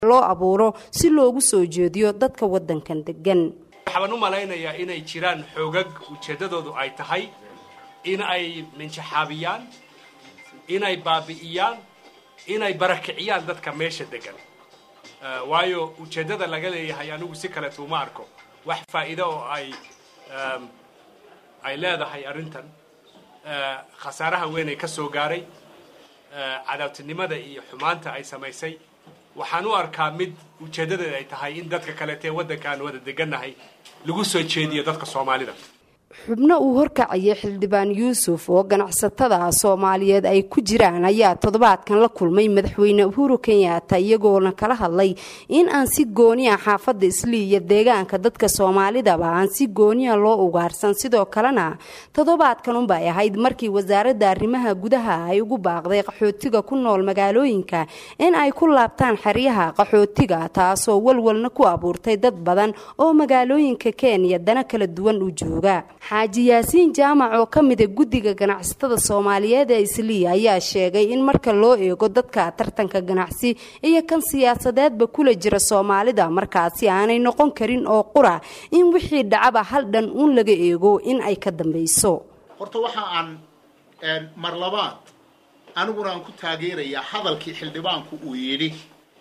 loo abuuro si loogu soo jeediyo dadka waddankan degan waxaan u malaynayaa inay jiraan xoogag ujeeddadoodu ay tahay in ay minjaxaabiyaan inay baabi'iyaan inay barakiciyaan dadka meesha degan waayo ujeeddada laga leeyahay anigu si kaleeto uma arko wax faa'iido oo ay ay leedahay arrintan khasaaraha weyn ay ka soo gaaray cadaabtinimada iyo xumaanta ay samaysay waxaan u arkaa mid ujeeddadeeda ay tahay in dadka kaleetee waddanka aan wada degannahay lagu soo jeediyo dadka soomaalida xubno uu horkacayay xildhibaan yuusuf oo ganacsatada soomaaliyeed ay ku jiraan ayaa toddobaadkan la kulmay madaxweyne uhuru kenyaata iyagoona kala hadlay in aan si gooniya xaafadda islii iyo deegaanka dadka soomaalidaba aan si gooniya loo ugaarsan sidoo kalena toddobaadkan unbay ahayd markii wasaaradda arrimaha gudaha ay ugu baaqday qaxootiga ku nool magaalooyinka in ay ku laabtaan xeryaha qaxootiga taasoo walwalna ku abuurtay dad badan oo magaalooyinka kenya dana kala duwan u jooga xaaji yaasiin jaamac oo ka mida guddiga ganacsatada soomaaliyeed ee isliya ayaa sheegay in marka loo eego dadka tartanka ganacsi iyo kan siyaasadeedba kula jira soomaalida markaasi aanay noqon karin oo qura in wixii dhacaba hal dhan uun laga eego in ay ka dambayso horta waxa aan mar labaad aniguna aan ku taageerayaa hadalkii xildhibaanku uu yidhi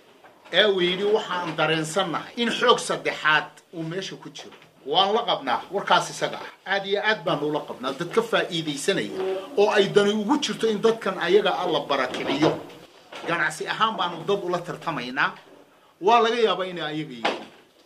ee uu yidhi waxaan dareensannahay in xoog saddexaad uu meesha ku jiro waan la qabnaa warkaas isaga ah aad iyo aad baanu ula qabnaa dad ka faa'iidaysanaya oo ay dani ugu jirto in dadkan ayaga a la barakiciyo ganacsi ahaan baanu dad ula tartamaynaa waa laga yaabaa inay ayaga yihiin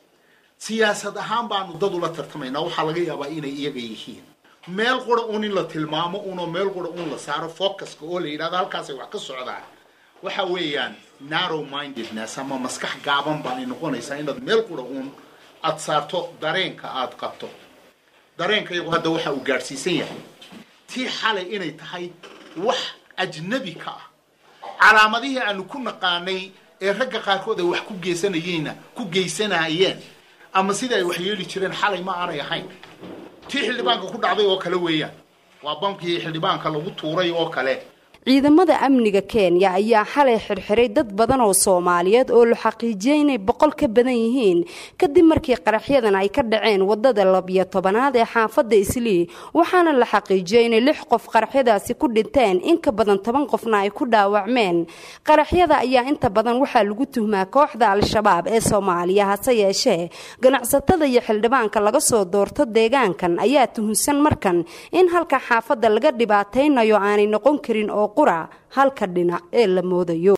siyaasad ahaan baanu dad ula tartamaynaa waxaa laga yaabaa inay iyaga yihiin meel qura un in la tilmaamo unoo meel qura un la saaro focuska oo la yidhahdo halkaasay wax ka socdaan waxa weeyaan narrow mindedness ama maskax gaaban baa ay noqonaysaa inaad meel qura uun aada saarto dareenka aada qabto dareenka iyagu hadda waxa uu gaadhsiisan yahay tii xalay inay tahay wax ajnabi ka ah calaamadihii aanu ku naqaanay ee ragga qaarkood ay wax ku geysanayeenna ku geysanayeen ama sida ay wax yeeli jireen xalay ma aanay ahayn tii xildhibaanka ku dhacday oo kale weeyaan waa bamkii xildhibaanka lagu tuuray oo kale ciidamada amniga kenya ayaa xalay xirxiray dad badan oo soomaaliyeed oo la xaqiijiyey inay boqol ka badan yihiin kadib markii qaraxyadan ay ka dhaceen wadada labiyo tobanaad ee xaafadda islii waxaana la xaqiijiyey inay lix qof qaraxyadaasi ku dhinteen in ka badan toban qofna ay ku dhaawacmeen qaraxyada ayaa inta badan waxaa lagu tuhmaa kooxda al-shabaab ee soomaaliya hase yeeshee ganacsatada iyo xildhibaanka laga soo doorto deegaankan ayaa tuhunsan markan in halka xaafadda laga dhibaataynayo aanay noqon karin oo qura halka dhinac ee la moodayo